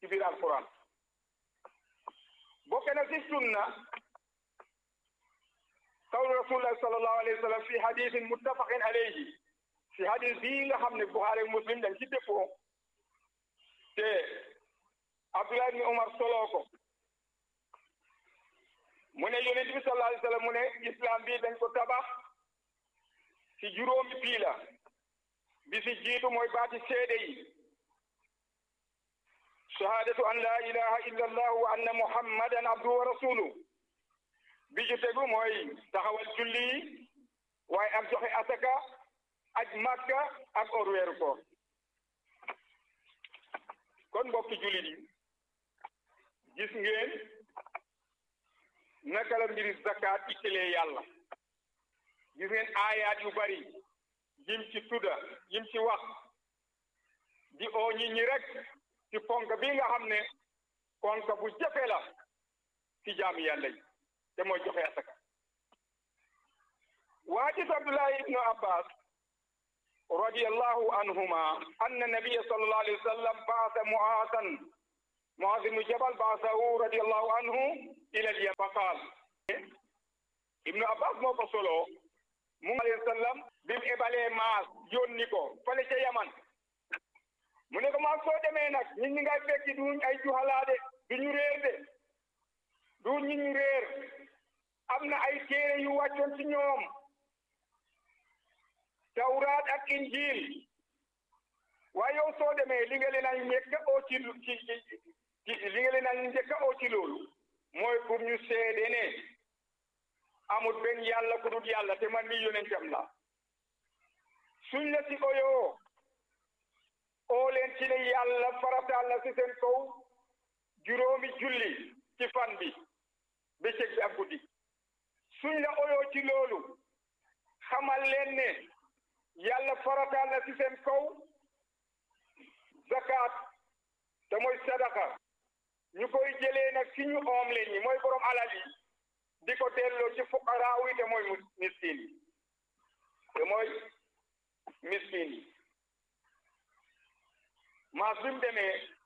ci biir alquran bokk na ci sunna qawlu rasulillahi sallallahu alayhi wa sallam fi hadithin muttafaqin alayhi fi hadith bii nga xam ne Buxaari ak Muslim dañ ci dëppoo te Abdullah ibn Umar soloo ko mu ne yonent bi sallallahu alayhi wa sallam mu ne islam bi dañ ko tabax ci juróomi piila bi si jiitu mooy baati seede yi shahadatu an la ilaha illa allah wa anna muhammadan abduhu wa rasuluhu bi ju tegu mooy taxawal julli yi waaye ak joxe asaka aj màkka ak or weeru koor kon mbokki jullit yi gis ngeen naka la mbiri zakat ittelee yàlla gis ngeen aayaat yu bari yim ci tudda yim ci wax di oo ñi ñi rek ci ponk bi nga xam ne ponk bu jafe la ci jaam yàlla yi te mooy joxe asaka waajis abdullahi ibnu abbas radiyallahu anhuma anna nabiya sallallahu alayhi wa sallam baasa muaasan muaas ibnu jabal baasahu radiyallahu anhu ila al yaman qaal ibnu abbas moo ko solo mu alayhi sallam bi mu ebalee maas yónni ko fale ca yaman mu ne ko maas soo demee nag nit ñi ngay fekki duñ ay juhalaade duñu réer de du ñi ñu réer am na ay téere yu wàccoon ci ñoom tawraat ak injil waaye yow soo demee li nga leen a njëkk a oo ci ci ci li nga leen a njëkk a oo ci loolu mooy pour ñu seede ne amul benn yàlla ku dul yàlla te man mi yonentam la suñ la ci oyoo oo leen ci ne yàlla farataal na ci seen kaw juróomi julli ci fan bi bëccëg bi ak guddi suñ la oyoo ci loolu xamal leen ne yàlla farataal na ci seen kaw zakat te mooy sadaka ñu koy jëlee nag ci ñu oom leen ñi mooy borom alal yi di ko delloo ci fuqaraaw yi te mooy miskin yi te mooy miskin yi maas bi mu demee